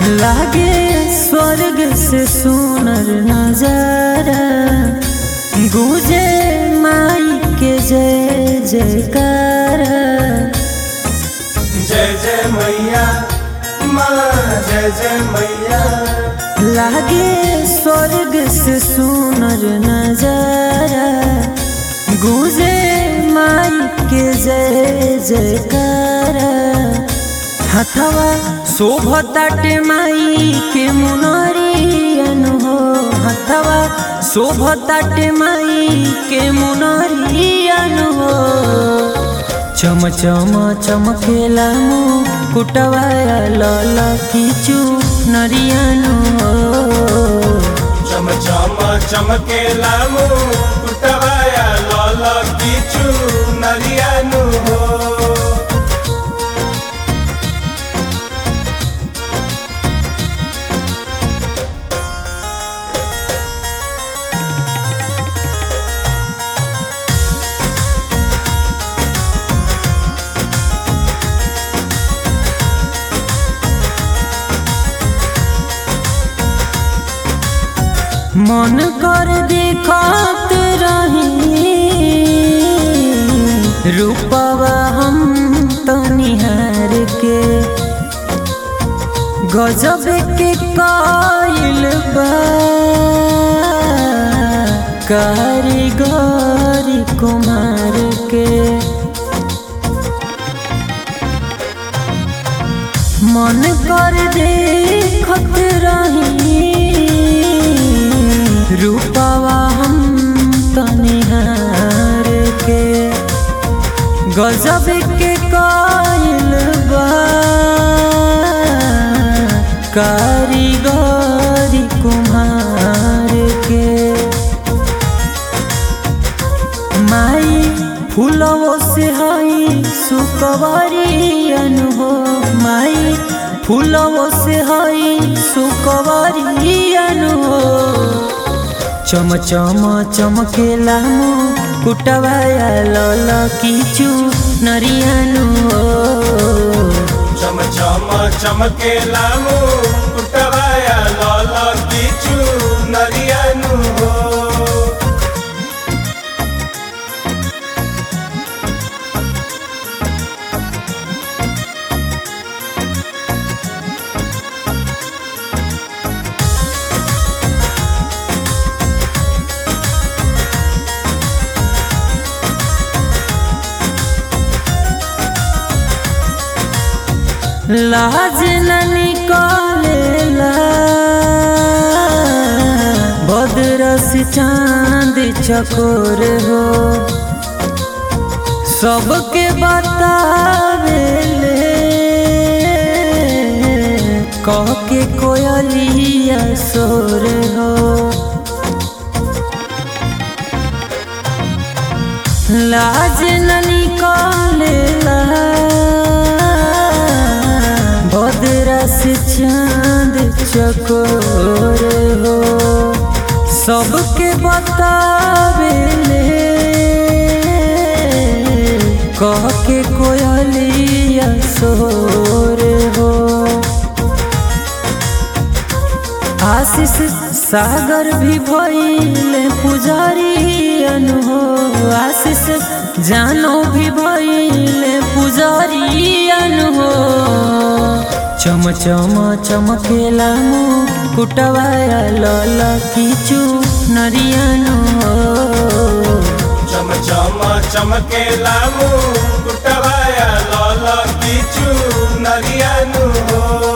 लागे स्वर्ग से सुनर नजारा गूंजे माई के जय जयकारा जय जय मैया माँ जय जय मैया लागे स्वर्ग से सुनर नजारा गूंजे माई के जय जयकारा हथवा शोभताटे माई के मुनरियन हो हथवा शोभताटे माई के मुनरियन हो चम चम चमकेला कुटवाया लल किचु नरियानु हो चम चम चमके लामू कुटवाया लाल किचु नरियानु हो मन कर देखत रही रूपवा हम तनिहार के गजब के कायल बा कारीगर कुमार के मन कर देखत रही रूपवा हम तनिहार के गजब के कायल बा कारीगरी कुम्हार के माई फूलवो से हई सुकवरियन हो माई फूलवो से हई सुकवरियन हो चम चम चमकेला कुटवाया लल किचु नरियानु हो चम चम चमके लामू कुटवाया लाल किचु नरियानु हो लाज न निकालेला बदरस चांद चकोर हो सबके बतावेले कह के कोयलिया सोर हो लाज न निकालेला बदरस चांद चकोर हो सबके बतावेले कह के कोयलिया सोर हो आशीष सागर भी भइले पुजारियन हो आशीष जानो भी भइले पुजारियन हो चम चम चमकेला कुटवाया लल किचु नरियन हो चम चम चमके लामू कुटवाया लाल किचु नरियानु हो